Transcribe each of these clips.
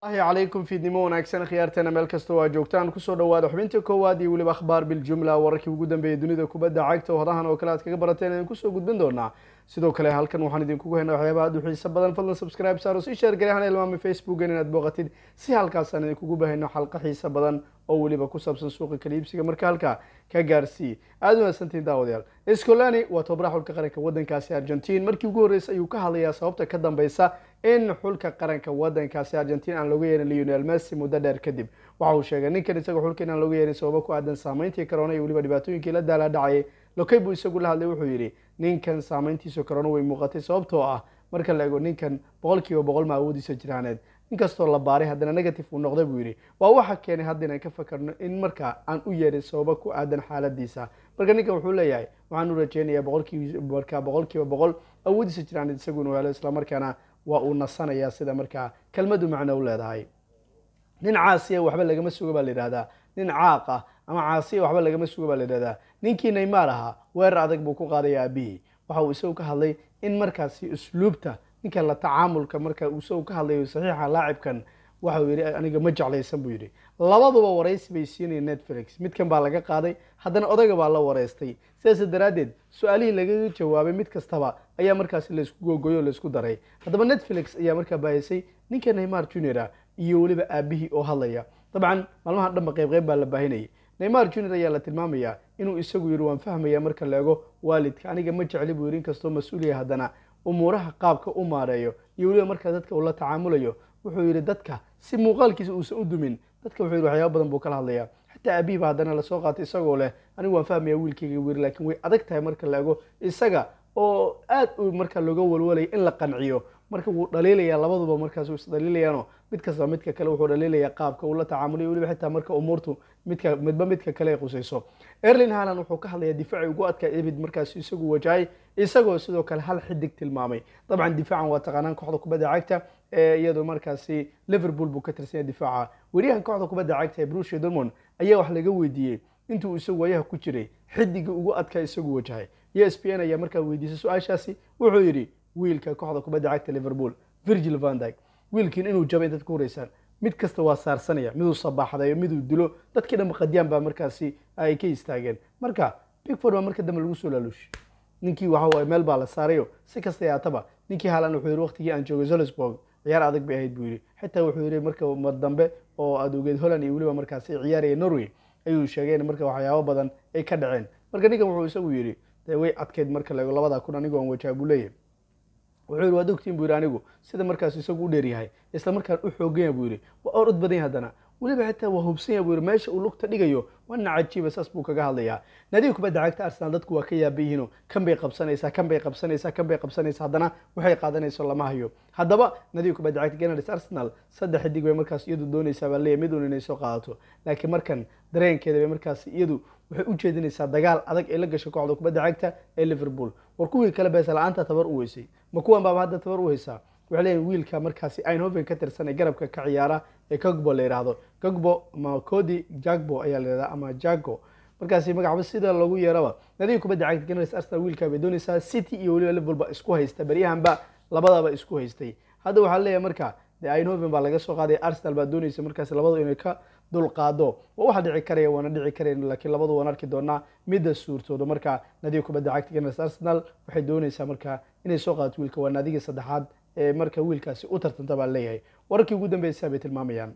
ahi calaykum fiidnimo wanaagsan khiyaarteena meel kasta waa joogtaan kusoo dhawaada xubinta koowaad iyo weliba akhbaar biljumla wararkii ugu dambeeyay dunida kubadda cagta oo hodahan oo kale aad kaga barateen idin kusoo gudbin doonaa sidoo kale halkan waxaan idinkugu haynaa waxyaabaha aad u xiisa badan fadlan subscribe saaro sii sheer gari hana ilmaami facebookan inaad booqatid si halkaasaan idinkugu bahayno xalqa xiisa badan oo weliba ku saabsan suuqa kaliibsiga marka halkaa ka gaarsii aada u mahadsantihin daawadayaal scolani waa tobabaraha xulka qaranka waddankaasi argentin markii ugu horreysay ayuu ka hadlayaa sababta ka dambeysa in xulka qaranka waddankaasi argentin aan looga yeerin leonel messi muddo dheer kadib waxa uu sheegay ninkan isaga xulka inaan looga yeerin sababo ku aadan saameyntii corona iyo weliba dhibaatooyinkii la daala dhacayay lokey buu isagu la hadlay wuxuu yidhi ninkan saameyntiisa corona way muuqatay sababtoo ah marka la ego ninkan boqol kiiba boqol ma awoodiisa jiraaneed inkastoo la baaray haddana negative uu noqday buu yidhi waa waxa keenay hadda inaan ka fakarno in marka aan u yeerin sababo ku aadan xaaladiisa marka ninkan wuxuu leeyahay waxaan u rajeynayaa boqolkiiba marka boqol kiiba boqol awoodiisa jiraaneed isagu inuu helo islamarkaana waa uu nasanayaa sida markaa kelmadu macno u leedahay nin caasiya waxba lagama sugo baa la yidhahdaa nin caaq ah ama caasiya waxba lagama sugo baa la yidhahdaa ninkii neymar ahaa weerar adag buu ku qaadaya aabihii waxa uu isagu ka hadlay in markaasi usluubta ninkan la tacaamulka marka uu isagu ka hadlayo saxiixa laacibkan waxauu yidhi aniga ma jeclaysan buu yidhi labaduba waraysi bay siinayeen netflix midkan baa laga qaaday haddana odayga baa la wareystay sidaas daraaddeed su-aalihii lagaga jawaabay mid kastaba ayaa markaasi laysku googoyo o laysku daray haddaba netflix ayaa markaa baahisay ninka neymar junior iyo weliba aabihii oo hadlaya dabcan maalmahan dhanba qayb qayb baa la baahinayay neymar junior ayaa la tilmaamayaa inuu isagu yidhi waan fahmaya marka la ego waalidka aniga ma jecli buu yidhi inkastoo mas-uuliya haddana umuuraha qaabka u maareeyo iyo weliba markaa dadka uu la tacaamulayo wuxuu yidhi dadka si muuqaalkiisa uusan u dumin dadka wuxuu yidhi waxyaaba badan buu kala hadlayaa xataa abiiba haddana lasoo qaatay isagoo leh anigu waan fahmaya wiilkayga wiiri laakiin way adag tahay marka la ego isaga oo aad u markaa looga walwalaya in la qanciyo marka wuu dhaliilayaa labaduba markaas is dhaliilayaano mid kastaba midka kale wuxuu dhaliilayaa qaabka uu la tacaamulayo weliba xitaa marka umuurtu midka midba midka kale ay qusayso erlin halan wuxuu ka hadlayaa difaaci ugu adkaa ebid markaas isagu wajahay isagoo sidoo kale hal xidig tilmaamay dabcan difaacan waa taqaanaan kooxda kubadda cagta ee iyadoo markaasi liverpool buu ka tirsanya difaaca weriyahan kooxda kubadda cagta ee brusia dormond ayaa wax laga weydiiyey intuu isagu wayaha ku jiray xidiga ugu adkaa isagu wajahay iyo s p n ayaa markaa weydiisay su-aashaasi wuxuu yidhi wiilka kooxda kubadda cagta liverpool virgil vandyg wiilkiin inuu jabay dad ku horeysaan mid kasta waa saarsanaya miduu sabaaxdayo miduu dilo dadkii dhanba qadyaan baa markaasi ay ka istaageen marka bigford baa marka dambe lagu soo laaluushay ninkii waxa meel baa la saarayo si kasta yaataba ninkii haalan wuxuu yidhi waqtigii aan joogay zolsburg ciyaar adag bay ahayd buu yidhi xitaa wuxuu yidhi marka mar dambe oo aad ogeed holland iyo weliba markaasi ciyaaraya norway ayuu sheegay in marka waxyaabo badan ay ka dhaceen marka ninkan wuxuu isagu yidhi dee way adkeyd marka laego labadaa kun anigoo aan wajaa buu leeyahay wuxuu yidhi waad ogtiin buu yidhi anigu sida markaas isagu u dheeryahay isla markaan u xooganya buu yidhi waa orod badan yahay haddana weliba xitaa waa hubsanya buu yidhi meesha uu lugta dhigayo wana cajiiba saas buu kaga hadlayaa naadiga kubadda cagta arsenal dadku waa ka yaaba yihiino kan bay qabsanaysaa kan bay qabsanaysaa kan bay qabsanaysaa haddana waxay qaadanayso lama hayo haddaba naadiga kubadda cagta ganars arsenal saddex xidig bay markaas iyadu doonaysaa baa leeyahy mid un inay soo qaadato laakiin markan dareenkeeda bay markaas iyadu waxay u jeedinaysaa dagaal adag ee la gashay kooxda kubadda cagta ee liverpool war kuwii kale beesa la-aanta tabar u weysay ma kuwan baaba hadda tabar u haysaa waxay leeyihin wiilka markaasi einhoven ka tirsan ee garabka ka ciyaara ee gogbo la yidhaahdo gogbo ama cody jagbo ayaa la yidhahdaa ama jago markaasi magacba sida lagu yeeraba nadiga kubadda cagta ganars arsenal wiilka bay doonaysaa city iyo weliba liverpool ba isku haysta beryahanba labadaba isku haystay hadda waxaa leeyahay marka de einhoven baa laga soo qaaday arsenal baa doonaysa markaasi labadu inay ka dulqaado waa waxa dhici karaya waana dhici karayn laakiin labadu waan arki doonaa midda suurtooda marka nadiga kubadda cagta ganars arsenal waxay doonaysaa marka inay soo qaadato wiilka waa naadigii saddexaad ee marka wiilkaasi u tartanta baa leeyahay wararkii ugu dambeysa bay tilmaamayaan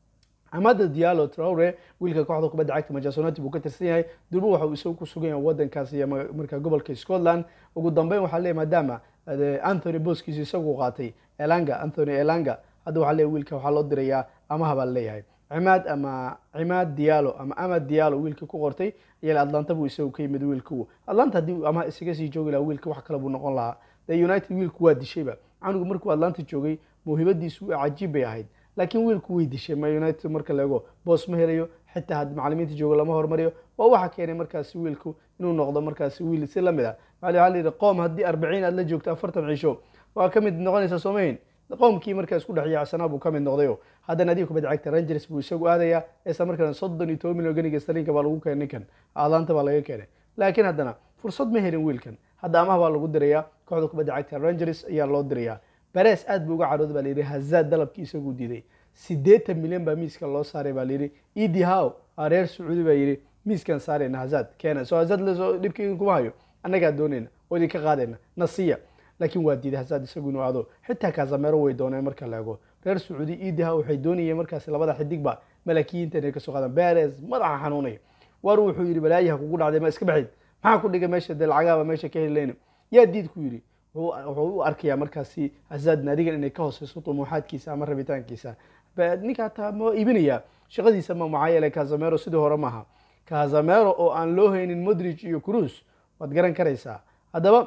amada diallo traure wiilka kooxda kubadda cagta manchester united buu ka tirsan yahay durbo waxa uu isagu ku sugan yahay wadankaasi iyo marka gobolka scotland ugu dambeyn waxaa leeyahy maadaama anthony boskiisi isagu qaatay elanga anthony elanga hadda waxaa leeyahy wiilka waxaa loo dirayaa amaha baa leeyahay cimaad ama cimaad diallo ama amad diallo wiilkii ku qortay ayaa atlanta buu isagu ka yimid wiilku atlanta haddii amaha isaga sii joogi lahaa wiilka wax kale buu noqon lahaa de united wiilku waa dishayba canugu markuu atlanta joogay mawhibadiisu cajiib bay ahayd laakiin wiilku way dishay ma united marka la ego boos ma helayo xitaa haddii macalimiinta joogo lama hormariyo waa waxa keenay markaasi wiilku inuu noqdo markaasi wiil si lamid a waxaa la yidhi qoom haddii arbaciin aad la joogto afartan cisho waa ka mid noqonaysaa soomayn qoomkii markaa isku dhex yaacsanaa buu ka mid noqdayo haddana adiga kubadda cagta rangers buu isagu aadayaa isla markaana soddon iyo toban milyan ganiga starlinka baa lagu keenay ninkan aadaanta baa laga keenay laakiin haddana fursad ma helin wiilkan hadda amaha baa lagu dirayaa kooxda kubadda cagta rangers ayaa loo dirayaa beres aad buu uga cadhooda baa layidhi hazaad dalabkii isagu diiday siddeetan milyan baa miiska loo saaray baa layidhi idi how reer sacuudi baa yidhi miiskan saarayna hazad keena soo hazad lesoo dhibkii kuma hayo annagaa doonayna oo idinka qaadayna nasiya laakiin waa diiday hazad isagu inuu aado xitaa kaasamero way dooneen marka la ego reer sacuudi idi how waxay doonayeen markaasi labada xidigba malaakiyiinta inay kasoo qaadaan beres madaxa xanuunaya war wuxuu yidhi balaayaha kugu dhacday ma iska baxid maxaa ku dhigay meesha dee lacagaaba meesha ka helayna yaa diid ku yidhi wuxuu u arkayaa markaasi hazad naadigan inay ka hooseyso tumuuxaadkiisa ama rabitaankiisa ninka hataa ma iibinaya shaqadiisa ma maxaa yeelay kazamero sidii hore maaha kazamero oo aan loo haynin modrich iyo cruz waad garan karaysaa haddaba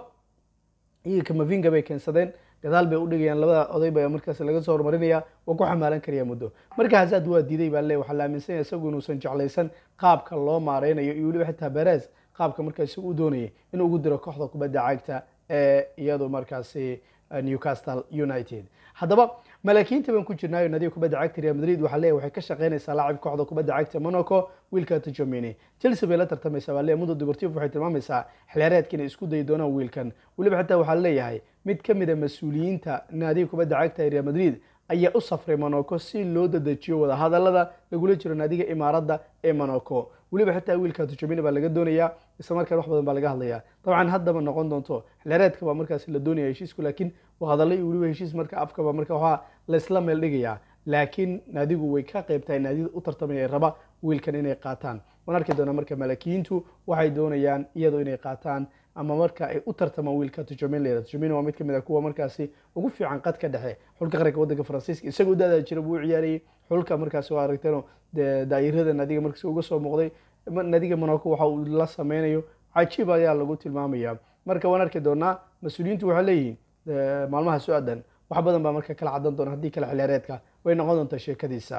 iyaga kamavinga bay keensadeen gadaal bay udhigayaan labada oday ba markaas laga soo horumarinaya waa ku xamaalan karaya muddo marka hazad waa diiday baa le waxaa la aaminsan yahay isagu inuusan jeclaysan qaabka loo maareynayo iyo weliba xitaa beres qaabka markaasi u doonayay inuu ugu diro kooxda kubadda cagta ee iyadu markaasi newcastle united haddaba malaakiinta baan ku jirnaayo nadiga kubadda cagta real madrid waxaa leeyahy waxay ka shaqeynaysaa laacib kooxda kubadda cagta monaco wiilka tjomini chelsea bay la tartamaysaa baa leeyahy mundo deportivo waxay tilmaamaysaa xiliyaareedka inay isku dayi doonaan wiilkan weliba xitaa waxaa leeyahay mid ka mid a mas-uuliyiinta naadiga kubadda cagta ee real madrid ayaa u safray monaco si loo dadejiyo wadahadalada lagula jiro naadiga imaaradda ee monaco weliba xitaa wiilka tujamina baa laga doonayaa isla markaan wax badan baa laga hadlayaa dabcan haddaba noqon doonto xilaareedka baa markaasi la doonaya heshiisku laakiin hadallo iyo weliba heshiis marka afkaba marka waxaa laysla meel dhigayaa laakiin naadigu way ka qayb tahay naadida u tartamaya raba wiilkan inay qaataan waan arki doonaa marka malaakiyiintu waxay doonayaan iyadoo inay qaataan ama marka ay u tartamaan wiilka tujamin layra tujamin waa mid kamid a kuwa markaasi ugu fiican qadka dhexe xulka qaranka waddanka faransiiska isagoo daadaa jira buu u ciyaarayay xulka markaasi waa aragteen daa'irada naadiga markaasi uga soo muuqday naadiga monaco waxa uu la sameynayo cajiib ayaa lagu tilmaamaya marka waan arki doonaa mas-uuliyiintu waxay leeyihiin maalmaha su-aadan wax badan baa marka kala cadan doona haddii kale xiliyaareedka way noqon doontaa sheekadiisa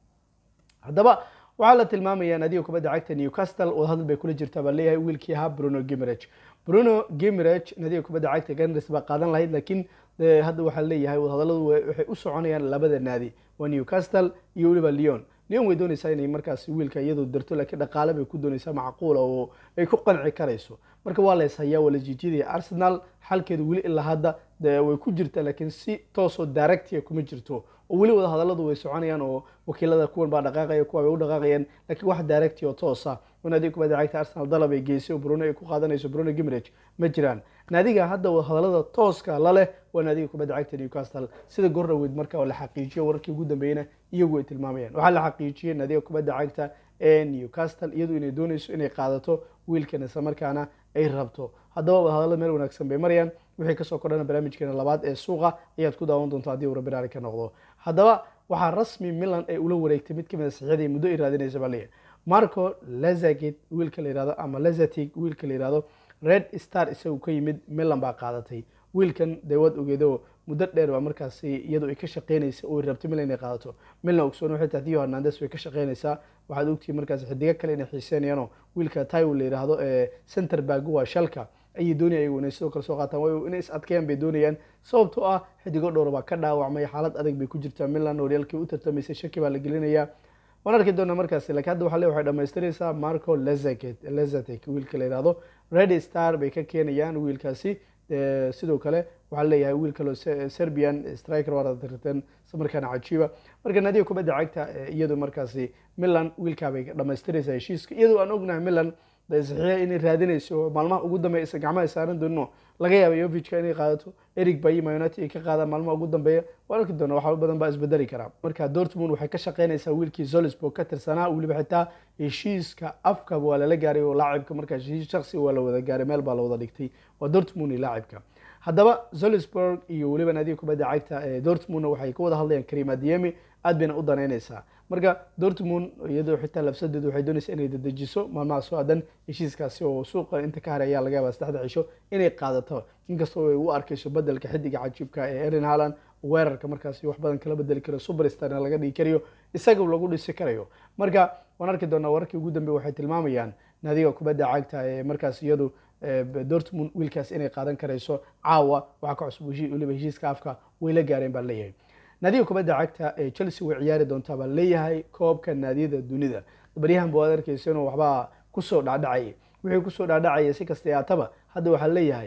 haddaba waxaa la tilmaamaya naadiga kubadda cagta newcastle oo hadal bay kula jirtaa baa leeyahay wiilkii ahaa bruno gimerage bruno gimerage naadiga kubadda cagta ganris baa qaadan lahayd laakiin hadda waxaa leeyahay wadahadalladu waxay u soconayaan labada naadi waa newcastle iyo weliba leon leon way doonaysaa inay markaasi wiilka iyadu dirto laakiin dhaqaale bay ku doonaysaa macquula oo ay ku qanci karayso marka waa la ishayaa waa la jiijidaya arsenal xalkeedu weli ilaa hadda way ku jirtaa laakiin si toosoo directia kuma jirto oo weli wada hadalladu way soconayaan oo wakiilada kuwan baa dhaqaaqaya kuwa bay u dhaqaaqayaan laakiin wax directi oo toosa oo naadiga kubadda cagta arsenal dalab ay geysay oo bruno ay ku qaadanayso bruno gimerage ma jiraan naadiga hadda hadallada tooska la leh waa naadiga kubadda cagta newcastle sida gordhaweyd marka oo la xaqiijiyo wararkii ugu dambeeyena iyagu ay tilmaamayaan waxaa la xaqiijiyey naadiga kubadda cagta ee newcastle iyadu inay doonayso inay qaadato wiilkan isla markaana ay rabto haddaba wadahadallada meel wanaagsan bay marayaan wixii kasoo kordhana barnaamijkeena labaad ee suuqa ayaad ku daawan doonta haddii uu rabiraari ka noqdo haddaba waxaa rasmi milan ay ula wareegtay mid kamid a saxiixdii muddo ay raadinaysa baa leeyahay marco lazagit wiilka la yihahdo ama lazatig wiilka la yihahdo red star isagu ka yimid milan baa qaadatay wiilkan dee waad ogeedo muddo dheer baa markaasi iyadoo ay ka shaqeynaysa oo ay rabtay milan inay qaadato milan ogsoon waxay tahay dio hernandes way ka shaqeynaysaa waxaad ogtihiin markaasi xidigo kale inay xiiseynayaanoo wiilka taiwo la yidhaahdo ee center bag waa shalka ayay doonaya ayagu inay sidoo kale soo qaataan waayo inay is adkeeyaan bay doonayaan sababtoo ah xidigo dhowr baa ka dhaawacmay xaalad adag bay ku jirtaa milan horyaalkii u tartamaysay shaki baa la gelinayaa waan arki doonaa markaasi laakiin hadda waxa le waxay dhamaystiraysaa marco lezaket lezatek wiilka la yihahdo red star bay ka keenayaan wiilkaasi sidoo kale waxaa leeyahay wiil kaloo serbian striker waa ratirteen markaana cajiiba marka naadiga kubadda cagta iyadu markaasi milan wiilkaabay dhamaystiraysaa heshiiska iyadoo aan ognahay milan saxiixa inay raadinayso maalmaha ugu dambeeya isa gacmaha saaran doonino laga yaaba yovicka inay qaadato eric bayima united ay ka qaadaan maalmaha ugu dambeeya waan arki doona waxaa badan baa isbedeli karaa marka dortmund waxay ka shaqeynaysaa wiilkii zolisburg ka tirsanaa weliba xitaa heshiiska afka waa lala gaaray oo laacibka markaa heshiis shaksi waa la wada gaaray meel baa la wada dhigtay waa dortmund iyo laacibka haddaba zolisburg iyo weliba naadiga kubadda cagta ee dortmundna waxay ka wada hadlayaan karim adiemi aad bayna u danaynaysaa marka dortmund iyadoo xitaa labsadeedu waxay doonaysaa inay dadejiso maalmaha soo aadan heshiiskaasi oo suuqa inta ka haray ayaa laga yaabaa saddexda cisho inay qaadato inkastoo ay u arkayso bedelka xidiga cajiibka ee erin haaland weerarka markaasi wax badan kala bedeli karo superstarna laga dhigi karayo isaga lagu dhisi karayo marka waan arki doonaa wararkii ugu dambeey waxay tilmaamayaan naadiga kubadda cagta ee markaas iyadu dortmund wiilkaas inay qaadan karayso caawa waxaa ka cusub weliba heshiiska afka way la gaareen baa leeyahay naadiga kubadda cagta ee chelsea way ciyaari doontaa baa leeyahay koobka naadiyada dunida baryahan ba waad arkeysa inuu waxbaa kusoo dhacdhacay wixii kusoo dhacdhacaya si kasta yaataba hadda waxaa leeyahay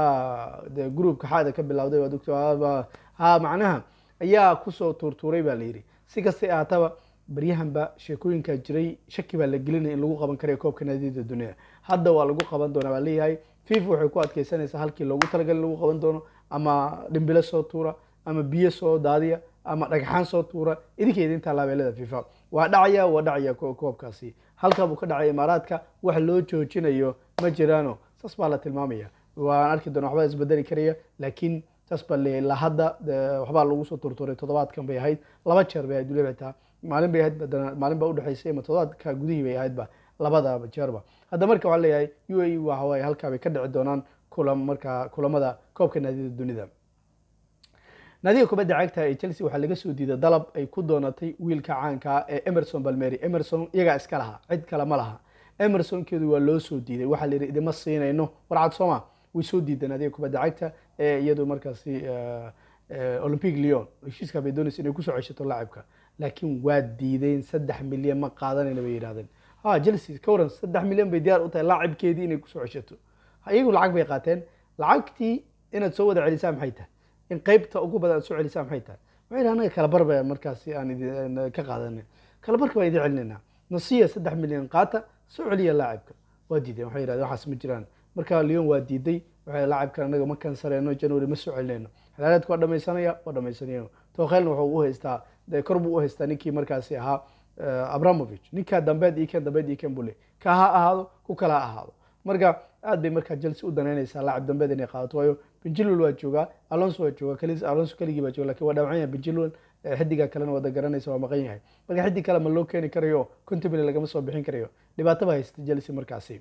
de groupka xaada ka bilowday waad ogta ha macnaha ayaa kusoo tuurtuuray baa layidhi si kastay ahaataba baryahanba sheekooyinkaa jiray shaki baa la gelinaya in lagu qaban karayo koobka naadiyada dunida hadda waa lagu qaban doonaa baa leeyahay fifa waxay ku adkeysanaysaa halkii loogu talagalay in lagu qaban doono ama dhimbilo soo tuura ama biyo soo daadiya ama dhagxaan soo tuura idinkeeda intaa laabeelada fifa waa dhacaya waa dhacaya koobkaasi halkaa buu ka dhacay imaaraadka wax loo joojinayo ma jiraano saas baa la tilmaamaya waan arki doona waxbaa isbedeli karaya laakiin saas baa leeyahay ilaa hadda waxbaa lagu soo turturay toddobaadkan bay ahayd laba jeer bay ahayd weliba xitaa maalin bay ahayd badana maalin baa udhexaysay ama toddobaadka gudihii bay ahaydba labada jeerba hadda marka waxaa leeyahay u a e waxa waaye halkaa bay ka dhici doonaan kulam markaa kulamada koobka naadiyada dunida naadiga kubadda cagta ee chelsea waxaa laga soo diiday dalab ay ku doonatay wiilka caanka ee emerson balmeri emerson iyagaa iska laha cid kale ma laha emersonkeedu waa loo soo diiday waxaa la yidhi idima siinayno warcad sooma way soo diideen naadiga kubadda cagta ee iyadu markaasi olympic leon heshiiska bay doonaysa inay kusoo ceshato laacibka laakiin waa diideen saddex milyan ma qaadanayna bay yidhahdeen ha chelsea ka waran saddex milyan bay diyaar u tahay laacibkeedii inay kusoo ceshato iyagu lacag bay qaateen lacagtii inaad soo wada celisaa maxay tahay in qeybta ugu badan aad soo celisaa maxay tahay waxay anaga kalabar ba markaasi aan ka qaadanay kalabarka baan idin celinayna nasiya saddex milyan qaata soo celiya laacibka waa diideen waxay yidhahdeen waxaas ma jiraan marka leon waa diiday waxay laacibkan anaga ma kansareeno january ma soo celinayno xilaareedka waa dhamaysanaya waa dhamaysanaya tookelna wuxuu u haystaa dee kor buu u haystaa ninkii markaasi ahaa abramovich ninkaa dambeed iyo kan dambeed iyo kan bule ka ha ahaado ku kala ha ahaado marka aad bay markaa chelsea u danaynaysaa laacib dambeed inay qaadato waayo benjilwel waa joogaa alonso waa joogaa kali alonso keligii baa jooga lakin waa dhaawacan yahay benjilwel xidiga kalena wada garanaysa waa maqan yahay marka xidig kale ma loo keeni karayo contable lagama soo bixin karayo dhibaato ba haysta chelsea markaasi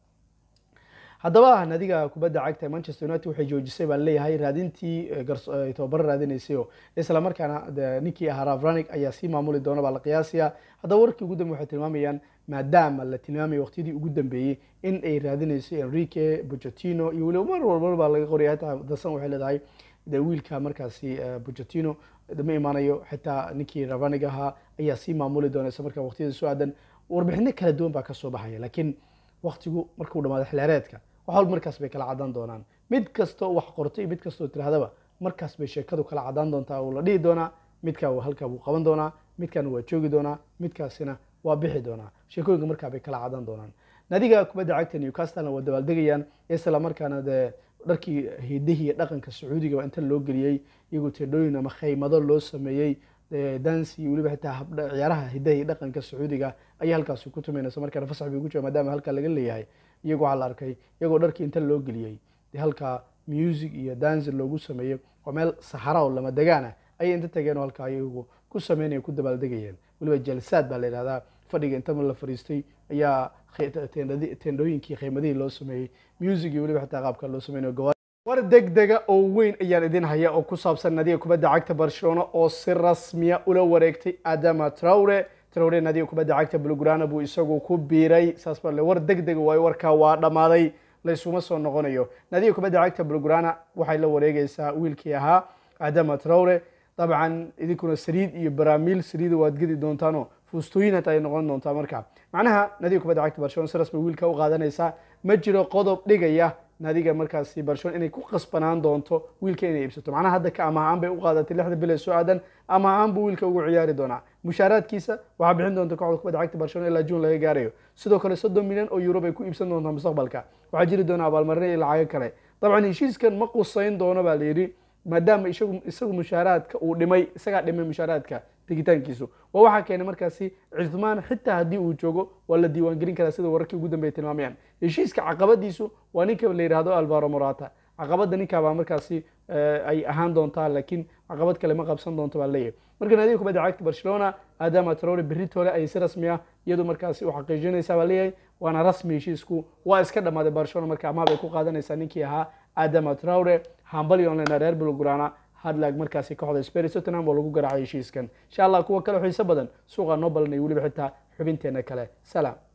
haddaba naadiga kubadda cagta manchester united waxay joojisay baa leeyahay raadintii tobabaro raadinaysayo isla markaana ninkii ahaa ravranig ayaa sii maamuli doona baa la qiyaasaya haddaba warkii ugu dambe waxay tilmaamayaan maadaama la tilmaamaya waqtiyadii ugu dambeeyey in ay raadinayso enrique bocetino iyo weliba mar walba baa laga qoraya hataa dasan waxay leedahay de wiilka markaasi bocetino ma imaanayo xitaa ninkii ravranig ahaa ayaa sii maamuli doona isla markaa waqtiyada soo aadan warbixino kala duwan baa kasoo baxaya laakiin waqtigu markuu dhamaado xilaareedka wax walba markaas bay kala cadaan doonaan mid kastoo wax qorto iyo mid kastoo tirahdaba markaas bay sheekadu kala cadaan doontaa uu la dhihi doonaa midkaa halkaa buu qaban doonaa midkaana waa joogi doonaa midkaasina waa bixi doonaa sheekooyinka markaa bay kala cadaan doonaan naadiga kubadda cagta newcastlena waa dabaaldegayaan isla markaana dee dharkii hidihii dhaqanka sacuudiga inta loo geliyey iyagoo tedhooyin ama khaymado loo sameeyey dansi iyo weliba xitaa ciyaaraha hidaha iyo dhaqanka sacuudiga ayay halkaasi ku tumaynaysa markaana fasax bay ugu jira maadaama halkaa laga leeyahay iyago waxaa la arkay iyagoo dharkii inta loo geliyey de halkaa music iyo dansi loogu sameeyey waa meel saxara oo lama degaana ayay inta tageen oo halkaa iyagu ku sameynaya ku dabaaldegayeen weliba jalsaad baa la yidhahdaa fadhiga inta la fariistay ayaa tendhooyinkii kheymadihii loo sameeyey music iyo weliba xitaa qaabka loo sameynayo war degdega oo weyn ayaan idin haya oo ku saabsan nadiga kubadda cagta barcelona oo si rasmiya ula wareegtay adama traure traure nadiga kubadda cagta bulgrana buu isagu ku biiray saas baa le war degdega waayo warkaa waa dhammaaday laysuma soo noqonayo nadiga kubadda cagta bulgrana waxay la wareegaysaa wiilkii ahaa adama traure dabcan idinkuna saliid iyo baraamiil saliida waad gedi doontaano fuustooyin hata ay noqon doontaa marka macnaha nadiga kubadda cagta barcelona si rasmi wiilka u qaadanaysaa ma jiro qodob dhigaya naadiga markaasi barcelona inay ku qasbanaan doonto wiilka inay iibsato macnaha hadda ka ama ahaan bay u qaadatay lixda bil ee soo aadan ama ahaan buu wiilka ugu ciyaari doonaa mushaaraadkiisa waxaa bixin doonta kooxda kubadda cagta barcelona ilaa juun laga gaarayo sidoo kale soddon milyan oo euro bay ku iibsan doontaa mustaqbalka waxaa jiri doona abaalmarino iyo lacago kale dabcan heshiiskan ma qusayn doono baa la yidhi maadaama isagu isagu mushaaraadka uu dhimay isagaa dhimay mushaaraadka tegitaankiisu waa waxaa keenay markaasi cismaan xitaa haddii uu joogo waa la diiwaangelin karaa sida wararkii ugu dambeya tilmaamayaan heshiiska caqabadiisu waa ninka la yidhaahdo alvaro morata caqabada ninkaabaa markaasi ay ahaan doontaa laakiin caqabad kale ma qabsan doonto baa leeyahay marka naadiga kubadda cagta barcelona adama traore berritole ayay si rasmi ah iyadu markaasi u xaqiijinaysaa baa leeyahay waana rasmi heshiisku waa iska dhammaaday barcelona marka amaha bay ku qaadanaysaa ninkii ahaa adama traore hambali online reer bulgrana hadlag markaasi kooxda spurs tottenham oo lagu garaacay heshiiskan insha allah kuwa kale xiiso badan suuqa noo balanay weliba xitaa xubinteena kale salaam